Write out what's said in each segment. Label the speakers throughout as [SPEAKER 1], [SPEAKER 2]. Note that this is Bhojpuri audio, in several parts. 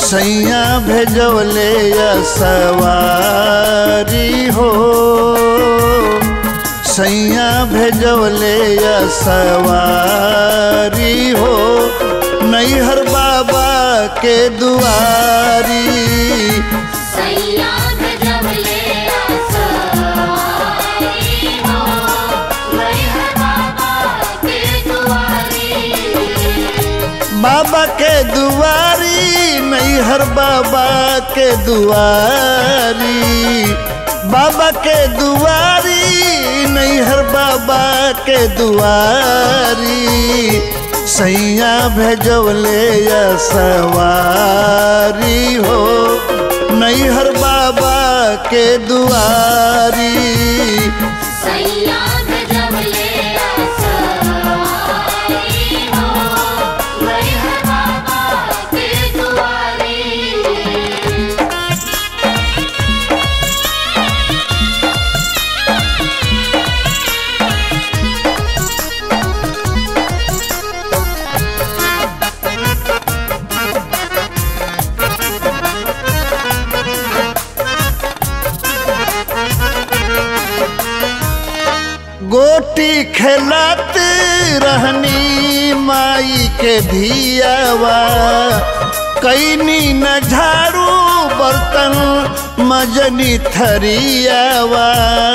[SPEAKER 1] सैया भेजवले या सवारी हो सैया भेजवले या सवारी हो नैहर बाबा के दुआरी
[SPEAKER 2] सैया गजबले आसवारी हो मैहर बाबा के दुआरी
[SPEAKER 1] बाबा के दुआरी नैहर बाबा के दुआरी बाबा के दुआरी नैहर बाबा के दुआरी सैया भेजवले या सवारी हो नैहर बाबा के दुआरी
[SPEAKER 2] सैया गजबले आसवारी हो मैहर बाबा के दुआरी
[SPEAKER 1] गोटी खेलत रहनी माई के धियावा कैनी न झाड़ू बर्तन मजनी थरियावा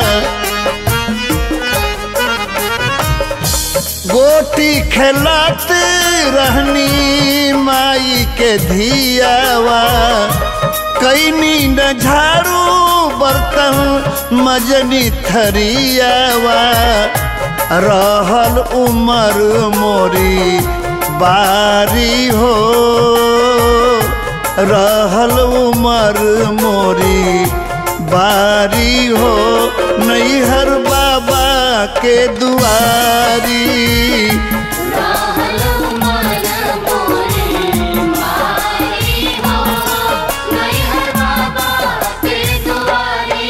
[SPEAKER 1] गोटी खेलत रहनी माई के धियावा कैनी न झाड़ू बर्तन मजनी थरियावा रहल उमर मोरी बारी हो रहल उमर मोरी बारी हो नैहर बाबा के दुआरी
[SPEAKER 2] रहल मन मोरे मारी हो मैहर बाबा के दुआरी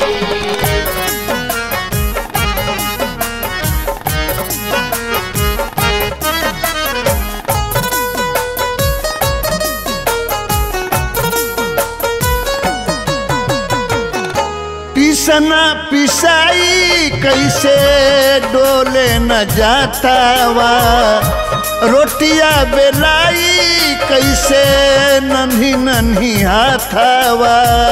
[SPEAKER 1] पिसना पिसाई कैसे डोले न जातावा रोटिया बेलाई कैसे नन्ही नन्ही हाथावा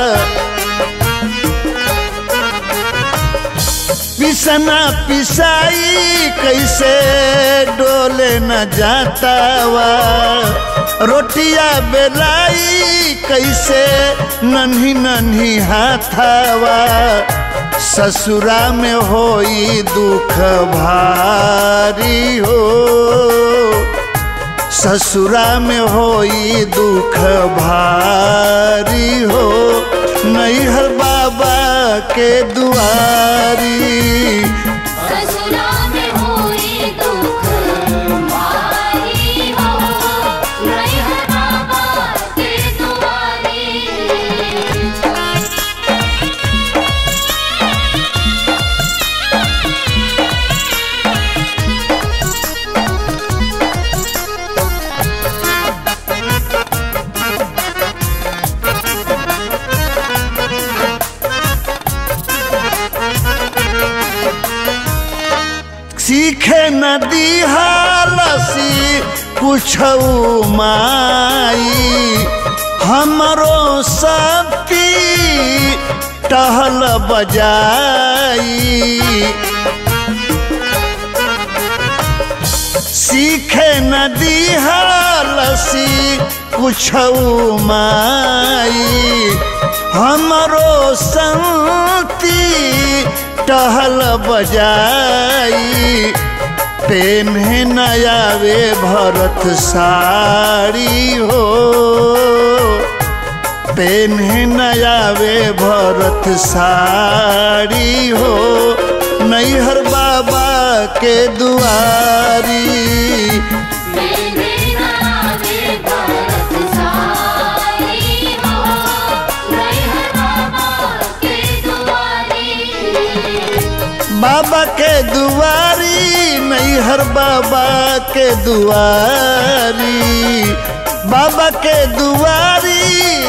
[SPEAKER 1] पिसना पिसाई कैसे डोले न जातावा रोटिया बेलाई कैसे नन्ही नन्ही हाथावा ससुरा में होई दुख भारी हो ससुरा में होई दुख भारी हो नैहर बाबा के दुआरी
[SPEAKER 2] ससुरा में होई दुख मारी हो मैहर बाबा के दुआरी
[SPEAKER 1] सीखे नदी हालसी कुछ माई हमरो शक्ति टहल बजाई सीखे नदी हालसी कुछ माई हमरो संति टहल बजाई पेन्हे नयावे भरत साड़ी हो पेन्हे नयावे भरत साड़ी हो नैहर बाबा के दुआरी
[SPEAKER 2] मैंने नावे भरत सारी हो मैहर बाबा के दुआरी
[SPEAKER 1] बाबा के दुआरी नैहर बाबा के दुआरी बाबा के दुआरी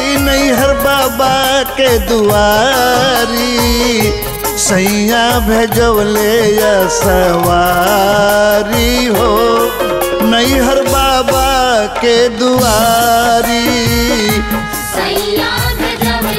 [SPEAKER 1] नैहर बाबा के दुआरी सैया भेजवले या सवारी हो नैहर बाबा के दुआरी
[SPEAKER 2] सैया गजब